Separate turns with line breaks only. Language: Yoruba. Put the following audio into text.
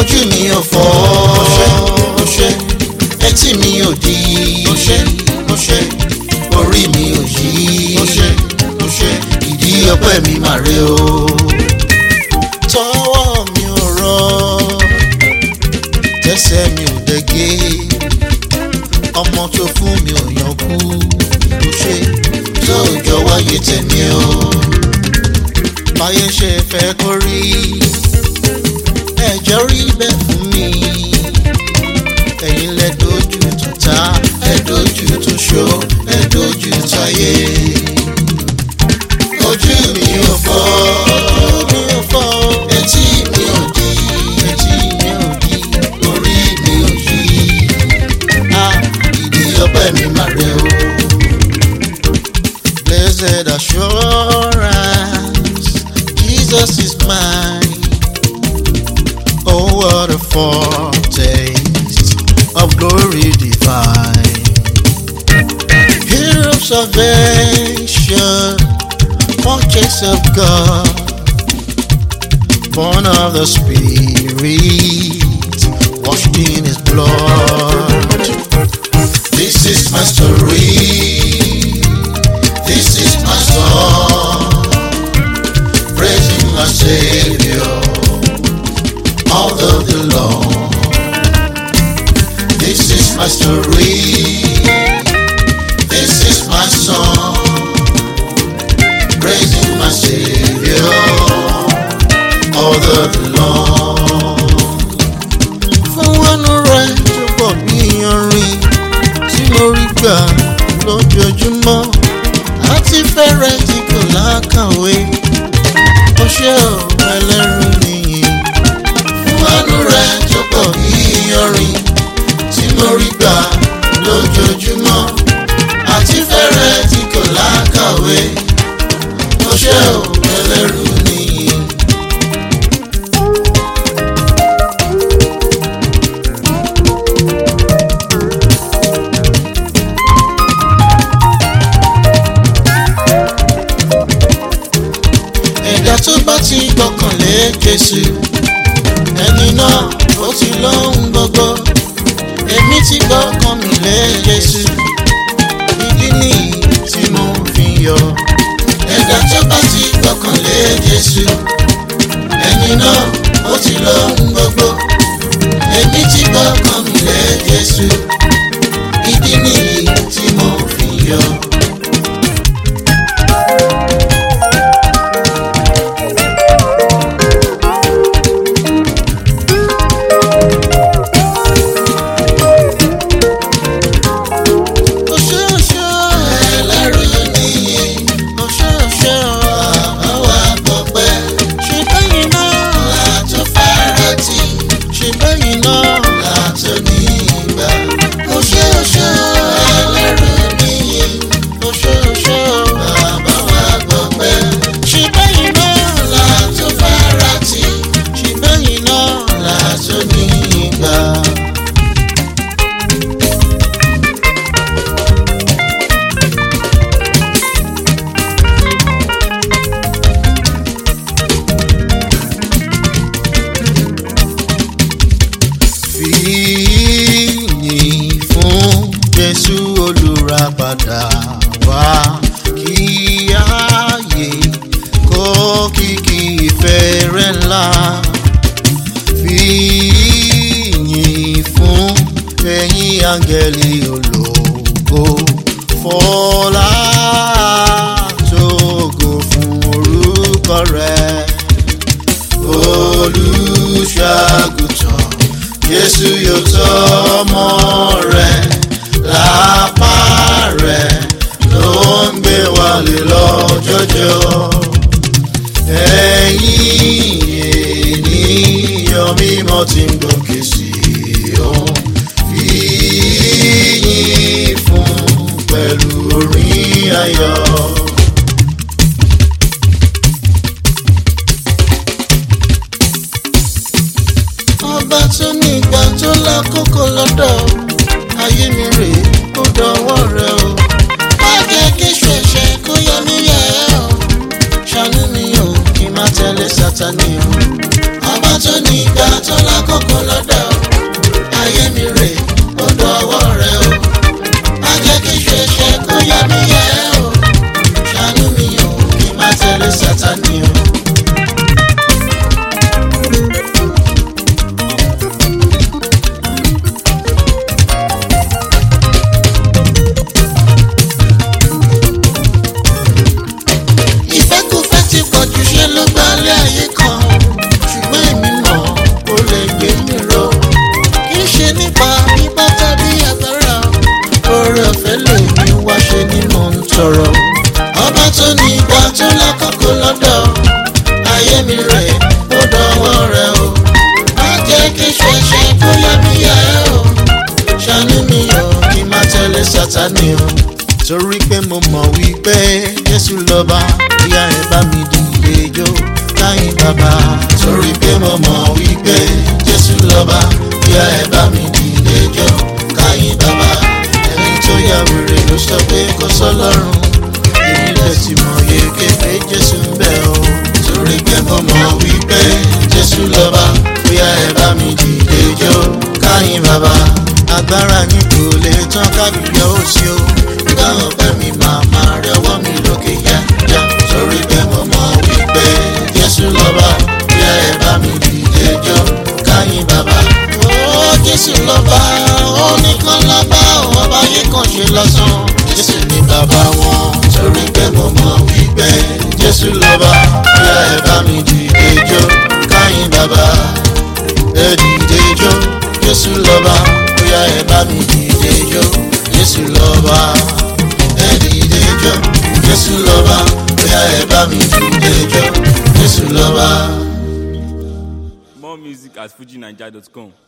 ojú mi ò fọ́ ó ṣe etí mi ò di ó ṣe ó ṣe orí mi ò yí ó ṣe ó ṣe ìdí ọpẹ́ mi mà rè o tọwọ́ mi ò rọ tẹsẹ̀ mi ò dẹ́gẹ́ ọmọ tó fún mi ò yan kú ó ṣe tó jọ wáyé tèmi o báyé ṣe fẹ́ kó rí ẹjọ́ rí bẹ́ẹ̀ fún mi ẹ̀yin lẹ dojú tó ta ẹ dojú tó ṣó ẹ dojú táyé ojú mi ò fọ́ mi ò fọ́ etí mi ò di etí mi ò di orí mi ò yí a ìdí ọpẹ́ mi mà rè o. Blessed assurance, Jesus is mine. Oh, what a foretaste of glory divine. Hero of salvation, purchase of God, born of the Spirit, washed in His blood. This is my story. This is my song. Praising my Savior all of the Lord. This is my story. This is my song. Praising my Savior all of the Lord. Fún wọnú rẹ̀ tó bọ̀ bí iyanrìn tí mo rí gbà lójoojúmọ́ àti fẹ́rẹ̀ tí kò lákàwé ó ṣe ò ẹlẹ́rù nìyí fún àánú rẹ̀ tó pọ̀ bí iyanrìn tí mo rí gbà lójoojúmọ́ àti fẹ́rẹ̀ tí kò lákàwé ó ṣe ò ẹlẹ́rù nìyí. ẹ̀dá tó bá ti gbọ́kànlé Jésù ẹni náà ó ti lóhun gbogbo èmi ti gbọ́kàn mi lé Jésù ìdí nìyí tí mo fi yọ. ẹ̀dá tó bá ti gbọ́kànlé Jésù ẹni náà ó ti lóhun gbogbo èmi ti gbọ́kàn mi lé Jésù ìdí nìyí tí mo fi yọ. Oṣooṣo ẹlẹ́rù nìyí. Oṣooṣo bàbá wa gbọpẹ́. Ṣé bẹ́yìn náà látó fara tì? Ṣé bẹ́yìn náà látó ní ìgbà? Oṣooṣo ẹlẹ́rù nìyí. Oṣooṣo bàbá wa gbọpẹ́. Ṣé bẹ́yìn náà látó fara tì? Ṣé bẹ́yìn náà látó ní ìgbà? fìyìn fún jésù olùràpadà wá kí ààyè kó kìkì ìfẹ́ rẹ̀ ńlá fìyìn fún ẹ̀yin áńgẹ́lì ológo fọlá tógo fún orúkọ rẹ̀ olùṣàgùtàn Jésù yóò tọ́ ọmọ rẹ̀ lápá rẹ̀ ló ń gbé wálé lọ́jọ́jọ́ ẹ̀yin ènìyàn mímọ́ tí ń gòkè sí òun fi yìn fún pẹ̀lú orin ayọ̀. ọba tó ní ìgbà tó lákòókò lọ́dọ̀ ayé mi rè ó dọwọ́ rẹ o. má jẹ́ kí ṣẹ̀ṣẹ̀ kó yọ mí yẹ̀ ẹ́ o. ṣàánú mi o kí n má tẹ̀lé sátani o. ọba tó ní ìgbà tó lákòókò sọ̀rọ̀ ọba tó ní ìgbà tó lákòókò lọ́dọ̀ ayé mi rẹ̀ ó dọ̀wọ́ rẹ̀ o má jẹ́ kí ṣẹ̀ṣẹ̀ kó yá mi yá ẹ o ṣàánú mi o kí n má tẹ̀lé sátani o torí pé mo mọ̀ wípé jésù lọ́ba ìyá ẹ̀ bá mi dìde jó láyìn bàbá torí pé mo mọ̀ wípé jésù lọ́ba ìyá ẹ̀ bá mi dìde jó káyìn bàbá ẹni tó yà wèrè ló sọ pé kò sọlọ́run èmi lè ti mọ̀ yege pé jésù ń bẹ o torí pé mo mọ̀ wípé jésù lọ́ba ìyá ẹ̀ bá mi dìde jó káyìn bàbá agbára ní kò lè tán kábíyọ̀ ó sí o nígbà ọ̀pẹ mi máa máa rẹ ọwọ́ mi lókè yáyá torí pé mo mọ̀ wípé jésù lọ́ba ìyá ẹ̀ bá mi dìde jó káyìn bàbá. ó jésù lọ́ba ó nìkan lọ́ba òun ọba yìí kàn ṣe lọ́sàn jésù ní bàbá wọn torí pé mo mọ̀ wípé jésù lọ́ba ìyá ẹ̀ bá mi dìde jó káyìn bàbá ẹ dìde jó jésù lọ́ba bóyá ẹ bá mi dìde jó jésù lọ́ba ẹ dìde jó jésù lọ́ba bóyá ẹ bá mi dìde jó jésù lọ́ba.
More music at fujinaija.com.